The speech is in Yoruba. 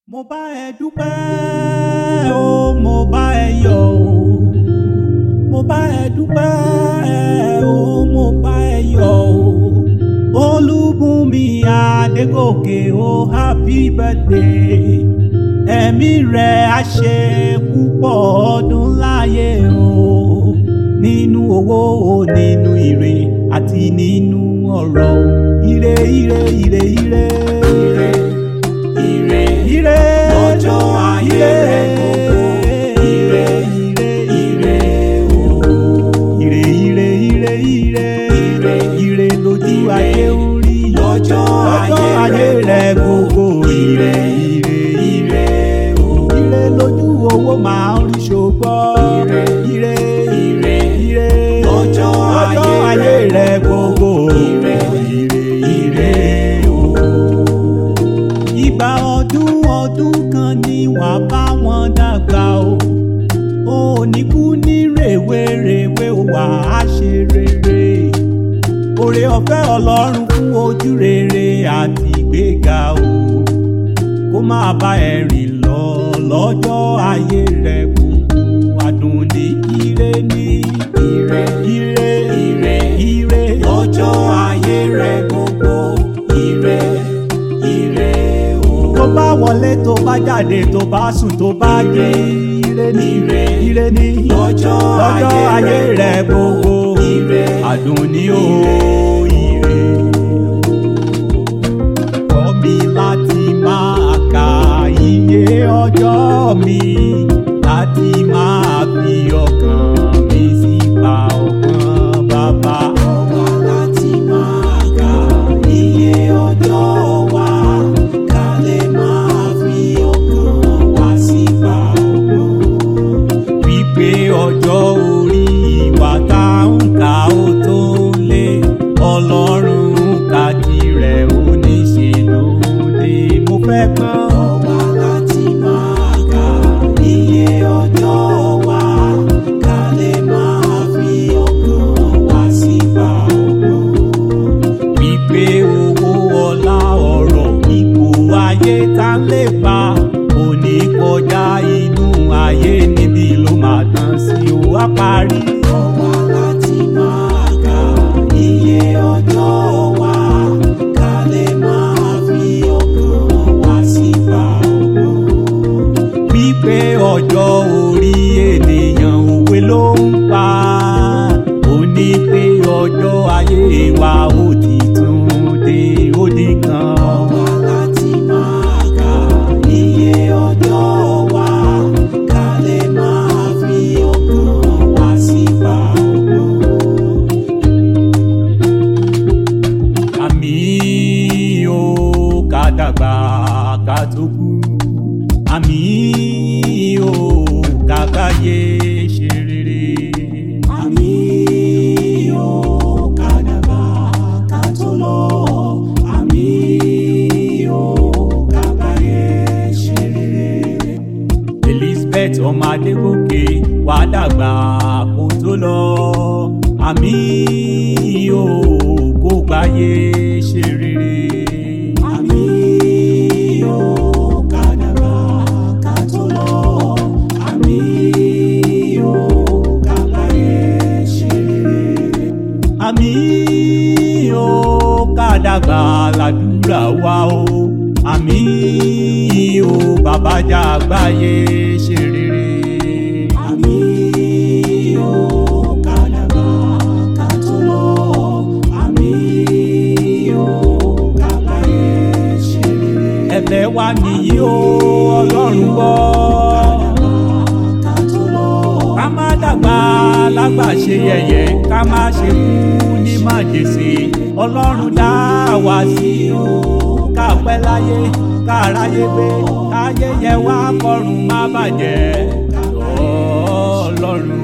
mo bá ẹ dúpẹ́ o mo bá ẹ yọ̀ o mo bá ẹ dúpẹ́ o mo bá ẹ yọ̀ o olúbùnmi adégòkè o happy birthday ẹ̀mí rẹ̀ á ṣe púpọ̀ ọdún láyé o nínú owó o nínú ire àti nínú ọ̀rọ̀ o ire ire ire ire ire ire ire lọ́jọ́ ayé rẹ̀ gbogbo. Ire, ire o. ire ire ire ire Ire, ire lójú ire, ayé ń rí lọ́jọ́ lọ́jọ́ ayé ayé rẹ̀ rẹ̀ gbogbo Ire, ire ire o. ire lójú owó máa ń rí ṣùgbọ́n Ire, ire ire, ire lọ́jọ́ lọ́jọ́ ayé ayé rẹ̀ rẹ̀ gbogbo Ire, ire ire o. ìgbà ọdún ọdún kan ni wà bá wọn dàgbà o ò ní kú ní rèwerèwe wà á ṣe rere oore ọ̀fẹ́ ọlọ́run fún ojú rere àti ìgbéga o kó máa bá ẹ rìn lọ lọ́jọ́ ayé rẹ gbogbo adùn ní ire ní Ire, ire ire, ire lọ́jọ́ ayé rẹ̀ gbogbo. Ire, ire o. tó bá wọlé tó bá jáde tó bá sùn tó bá jí ire ní Ire, ire ní lọ́jọ́ lọ́jọ́ ayé rẹ̀ gbogbo Ire, adùn ní o ire. Kọ́ mi láti máa ka iye ọjọ́ mi láti máa fi ọkàn mi sí pa ọkàn bàbá. Ọba láti máa ka iye ọjọ́ wa, ká lè máa fi ọkàn wa sípa ọgbọ́n. wípé ọjọ́ orí ìwà tá ń kà ó tó lé ọlọ́run ká tirẹ̀ ó ní ṣe lóde mo fẹ́ gbọ́n. Ọba láti máa ka iye ọjọ́ wa, ká lè máa fi ọkàn wa sípa ọgbọ́n. wípé owó ọlá ọ̀rọ̀ ipò ayé tá ń lè pa kò ní kọjá inú ayé níbi ló máa tán sí ó wá parí. Ọba láti máa ka iye ọjọ́ wa, ká lè máa fi ọkàn wa sípa ọgbọ́n. wípé ọjọ́ orí ènìyàn òwe ló ń pa ó ní pé ọjọ́ ayé wa ó ti tún dé ó di kan. Ọba láti máa ka iye ọjọ́ wa, ká lè máa fi ọkàn wa sípa ọgbọ́n. àmì ó ká dàgbà ká tó kú àmì ó ká káyé ṣe rere. Àmì ó ká dàgbà ká tó lọ. Àmì ó ká báyé ṣe rere. elizabeth ọmọ adégòkè wàá dàgbà kó tó lọ àmì ó kó gbáyé ṣe rere. Àmì ó ká dàgbà ká tó lọ. Àmì ó ká báyé ṣe rere. àmì ó ká dàgbà ládùúrà wa o àmì ó bàbá jà gbáyé ṣe rere. Àmì ó ká dàgbà ká tó lọ. Àmì ó ká báyé ṣe rere. ẹ̀bẹ̀ wa nìyí o ọlọ́run gbọ́. ká tó lọ. ká má dàgbà lágbà ṣe yẹ̀yẹ́ ká má ṣe kú ní májèsè ọlọ́run dá wa sí o ká pẹ́ láyé ká ráyé gbé káyé yẹ wá kọrùn má bàjẹ́ ọlọ́run